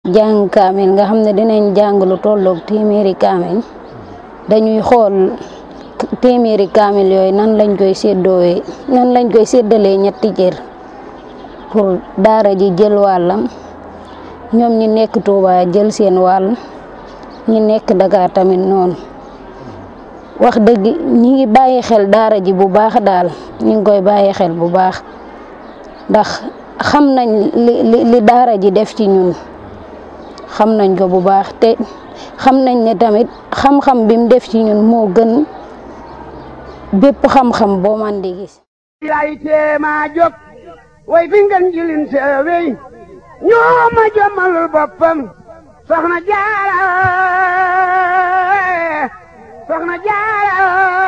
jàng kaamil nga xam ne dinañ jàng lu tolloog téeméeri kaamil dañuy xool téeméeri kaamil yooyu nan lañ koy séddoowee nan lañ koy séddalee ñetti cër pour daara ji jël wàllam ñoom ñi nekk Touba jël seen wàll ñi nekk Dakar tamit noonu wax dëgg ñi ngi bàyyi xel daara ji bu baax daal ñi ngi koy bàyyi xel bu baax ndax xam nañ li li daara ji def ci ñun xam nañ ko bu baax te xam nañ ne tamit xam-xam bi mu def ci ñun moo gën bépp xam-xam boo man di gis lay teema jóg way fi ngeen jilin seewey ñoo ma jommalul boppam soxna jaara soxna jaara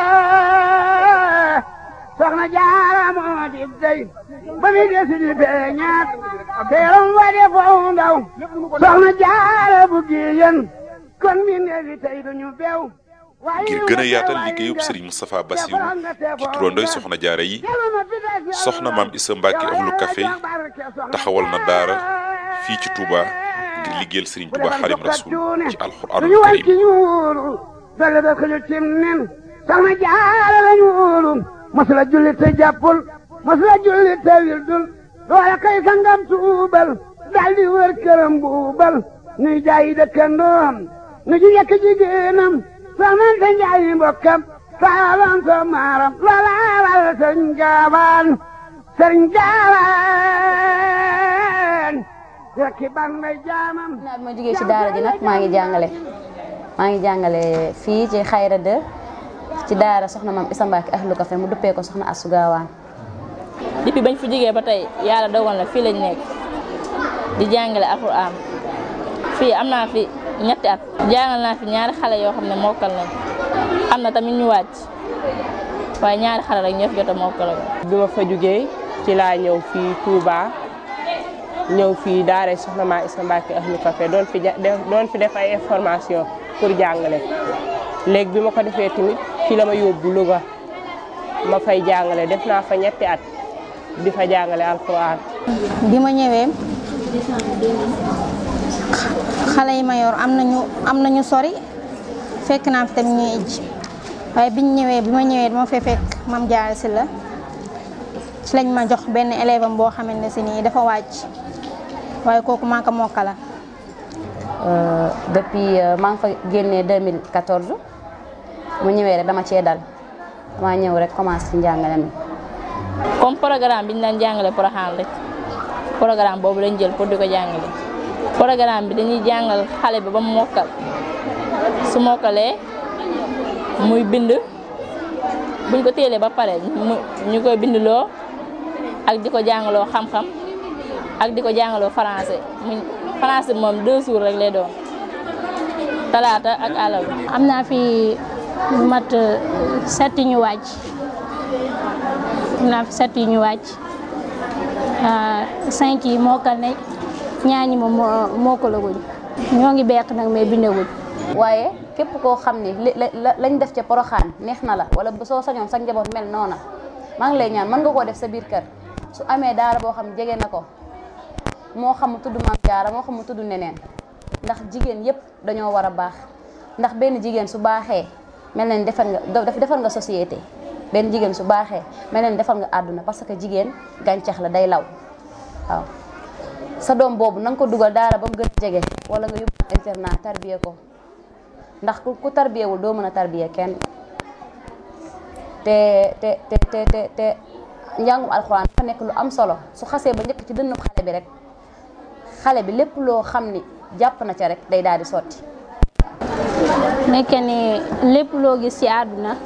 soxna jaara moo di dey ba mi desi di beñaat teeram wa de foo ndaw soxna jaara bu giyen kon mi neefi tey duñu bew ngir gën a yaatal liggéeyub Serigne Moustapha Bassirou ci turandoy soxna jaara yi soxna maam Issa Mbacke ahlu café taxawal na daara fii ci Touba ngir liggéeyal Serigne Touba Xadim Rasul ci alxuraanul karim dale da xëju cim nen soxna jaara lañu wóolu masula julli te jàppul masula julli te wildul doole kay sangam tuubal daldi wër këram buubal nuy jaayi dëkkandoom nu ji yekk jigéenam soxnante njaayi mbokkam saalan so maaram loolaalal sëñ gaawaan sëñ gaawaan rekki ban may jaamam naa bi ma jógee ci daara ji nag maa ngi jàngale maa ngi jàngale fii ci xayra de ci daara soxna maam Issa Mbacke ahlu café mu duppee ko soxna Asou Gawane depuis bañ fi jógee ba tey yàlla dogal na fii lañ nekk di jàngale alxuraan fii am naa fi ñetti at jàngal naa fi ñaari xale yoo xam ne mokkal nañ am na tamit ñu wàcc waaye ñaari xale rek ñoo fi jot a mokkal bi ma fa jógee ci laa ñëw fii Touba ñëw fii daara soxna maa Issa Mbacke ahlu café doon fi doon fi def ay information pour jàngale léegi bi ma ko defee tamit fii la ma yóbbu Louga ma fay jàngale def naa fa ñetti at di fa jàngale alxuraan bi ma ñëwee xale yi ma yor am nañu am nañu sori fekk naa fi tamit ñuy ijj waaye biñ ñëwee bi ma ñëwee dama fee fekk mam jaare si la ci lañ ma jox benn élève am boo xamante ne si nii dafa wàcc waaye kooku maa ko mokkala depuis maa ngi fa génnee 2014 mu ñëwee rek dama cee dal dama ñëw rek commencé ci njàngale mi comme programme bi ñu daan jàngale Porokhane rek programme boobu lañ jël pour di ko jàngale programme bi dañuy jàngal xale bi ba mu mokkal su mokkalee muy bind buñ ko téelee ba pare ñu koy bindloo ak di ko jàngaloo xam-xam ak di ko jàngaloo français muy français moom deux jours rek lay doon talaata ak àllarba. am naa fi lu mat set ñu wàcc am naa fi set ñu wàcc cinq yi mokkal ne ñaar ñi moom mokkalaguñ ñoo ngi beq nag mais bindaguñ. waaye képp koo xam ni lañ def ca Porokhane neex na la wala soo sañoon sa njaboot mel noona maa ngi lay ñaan mën nga koo def sa biir kër su amee daara boo xam jege na ko moo xam mu tudd maam jaara moo xam mu tudd neneen ndax jigéen yépp dañoo war a baax ndax benn jigéen su baaxee mel na ni defar nga defar nga société benn jigéen su baaxee mel na ni defar nga àdduna parce que jigéen gàncax la day law waaw sa doom boobu na nga ko dugal daara ba mu gën a jege wala nga yóbbu internat tarbiye ko ndax ku tarbiyewul doo mën a tarbiye kenn te te te te te te njàngum alxuraan dafa nekk lu am solo su xasee ba njëkk ci dënnu xale bi rek xale bi lépp loo xam ni jàpp na ca rek day daal di sotti. nekke ni lépp loo gis ci àdduna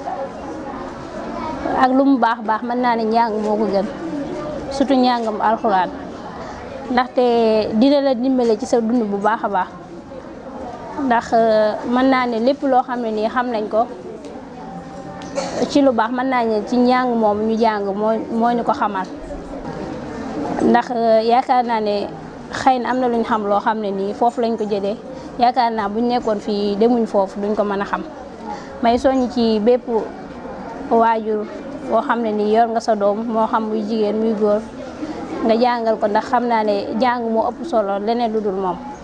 ak lu mu baax baax mën naa ne njàng moo ko gën surtout njàngam alxuraan ndaxte dina la dimbale ci sa dund bu baax a baax ndax mën naa ne lépp loo xam ne nii xam nañ ko ci lu baax mën naa ne ci njàng moom ñu jàng moo moo ñu ko xamal ndax yaakaar naa ne xëy na am na luñ xam loo xam ne nii foofu lañ ko jëlee yaakaar naa buñ nekkoon fii demuñ foofu duñ ko mën a xam may soññ ci bépp waajur boo xam ne nii yor nga sa doom moo xam muy jigéen muy góor nga jàngal ko ndax xam naa ne jàng moo ëpp solo leneen lu dul moom